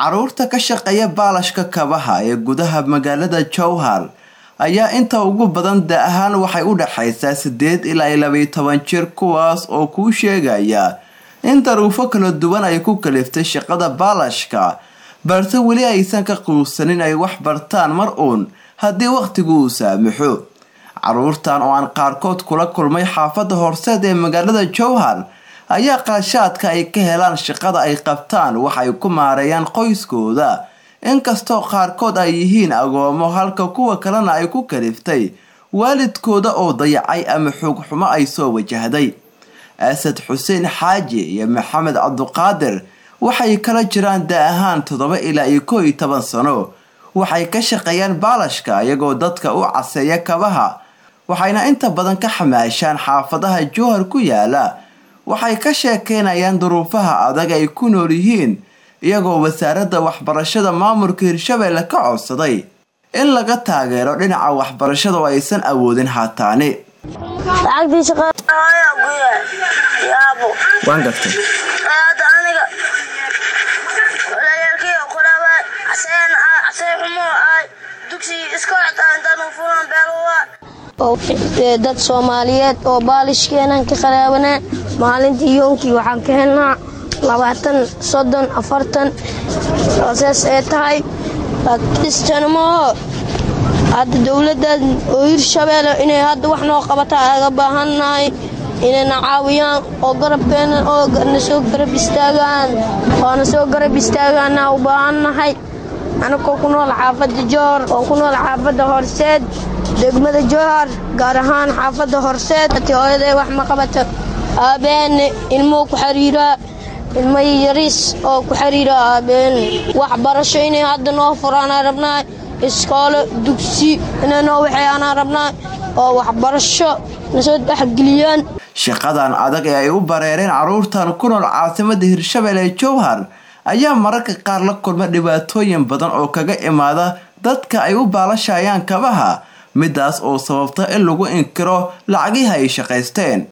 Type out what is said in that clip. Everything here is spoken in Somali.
caruurta ka shaqeeya baalashka kabaha ee gudaha magaalada jowhar ayaa inta ugu badan da ahaan waxay u dhexaysaa sideed ilaa labaiyo toban jir kuwaas oo kuu sheegaya in daruufo kala duwan ay ku kaliftay shaqada baalashka balse weli aysan ka quusanin ay wax bartaan mar uun haddii wakhtigu uu saamaxo caruurtan oo aan qaarkood kula kulmay xaafadda horseed ee magaalada jowhar ayaa qaashaadka ay ka helaan shaqada ay qabtaan waxay ku maareeyaan qoyskooda inkastoo qaarkood ay yihiin agoomo halka kuwa kalena ay ku kaliftay waalidkooda oo dayacay ama xoogxumo ay soo wajahday asad xuseen xaaji iyo maxamed cabduqaadir waxay kala jiraan da ahaan toddoba ilaa iyo koo iyo toban sano waxay ka shaqeeyaan baalashka iyagoo dadka u caseeya kabaha waxayna inta badan ka xamaashaan xaafadaha jowhar ku yaala waxay ka sheekeynayaan duruufaha adag ay ku nool yihiin iyagoo wasaaradda waxbarashada maamulka hirshabeelle ka codsaday in laga taageero dhinaca waxbarashada oo aysan awoodin haataani waan gartay dad soomaaliyeed oo baalishkeenan ka qaraabanaa maalintii yoonkii waxaan ka helnaa labaatan soddon afartan saas ee tahay kristanmaho hadda dowladdan oo hirshabeelle inay hadda wax noo qabata aga baahannahay inayna caawiyaan oo garabkeena oo na soo garab istaagaan oo na soo garab istaagaana u baahannahay anagoo ku nool xaafadda joor oo ku nool xaafadda horseed degmada jowhar gaar ahaan xaafadda horseed hooyaday wax ma qabata aabeene ilmuhu ku xiriiraa ilmo yariis oo ku xiriira aabeene waxbarasho inay hadda noo furaanaa rabnaay iskoolo dugsi inay noo waxeeyaanaa rabnaay oo waxbarasho nasoo dhexgeliyaan shaqadan adag ee ay u bareereen caruurtan ku nool caasimada hirshabeelle ee jowhar ayaa mararka qaar la kulma dhibaatooyin badan oo kaga imaada dadka ay u baalashayaan kabaha midaas oo sababta in lagu inkiro lacagihi ay shaqaysteen